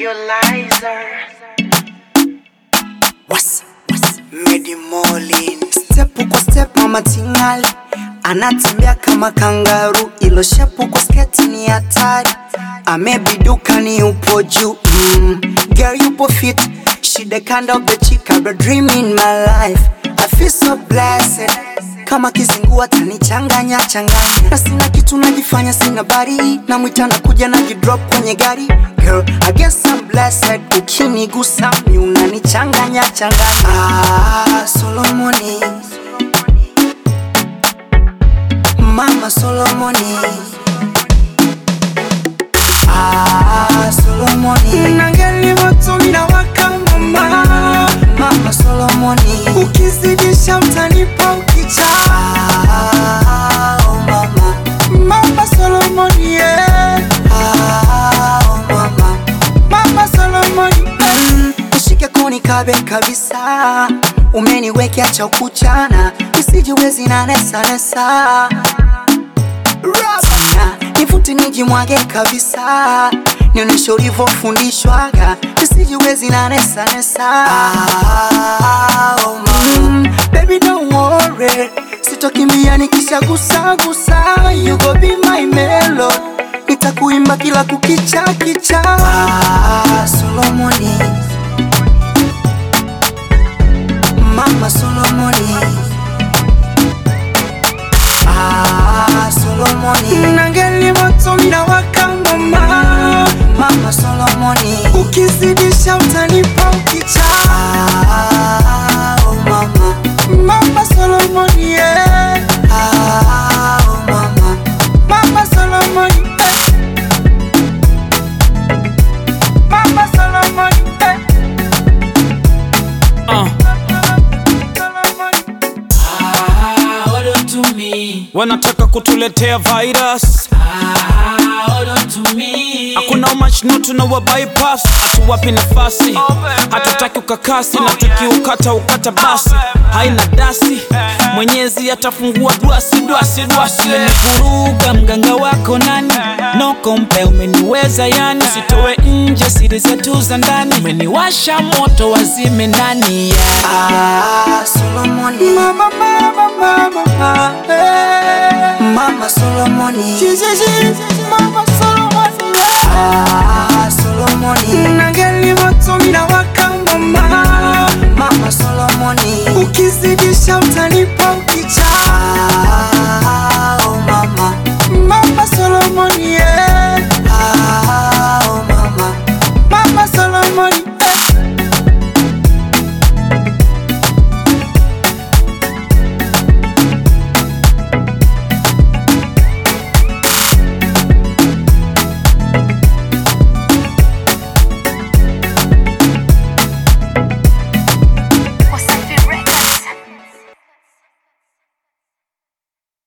Visualizer. What's, what's, Medi Molin Step kwa step mama tingali Anatembea kama kangaru Ilo shepu kwa sketi ni hatari Amebiduka ni upo juu mm. Girl yupo fit She the kind of the chick I've been dreaming my life I feel so blessed kama kizingua tanichanganya changanya na sina kitu najifanya sina bari na mwita na kuja na jidrop kwenye gari Girl, I guess I'm blessed ukinigusa mi unanichanganya changanya ah, Solomoni Mama Solomoni ah, Solomoni Nangeli moto minawaka mama Mama Solomoni Ukizidisha utanipa ukicha ah, oh mama Mama Solomoni yeah. ah, oh mama Mama Solomoni mm, Ushike koni kabe kabisa Umeniwekea cha kuchana Isijiwezi na nesa nesa Sana, nivute nijimwage kabisa nionyeshe ulivyofundishwaga isijiwezi na nesa nesa ah, oh mm, baby don't worry sitokimbia nikishagusagusa you go be my melody nitakuimba kila kukicha kicha ah, Solomoni Mama Solomoni Ah, Solomoni Nangeli moto minawaka mama Mama Solomoni Ukizidisha utanipa ukicha ah, oh mama Mama Solomoni yeah. ah, oh mama Mama Solomoni eh. Mama Solomoni eh. Uh. Solomoni Ah, hold on to me. wanataka kutuletea virus Ah, hold on to me. hakuna umachno tunawa bypass hatuwapi nafasi hatutaki ukakasi na tukiukata ukata basi haina dasi mwenyezi atafungua dwasi dwasi dwasi Umenivuruga mganga wako nani? No kompe umeniweza yani, sitowe nje siri zetu za ndani, umeniwasha moto wazime ndani yeah. Ah, Solomoni Mama, mama, mama, mama hey. Mama Solomoni Mama Solomoni Ah, Solomoni Nangeli moto minawaka mama Mama Solomoni Ukizidisha utanipa ukicha ah, oh mama Mama Solomoni yeah.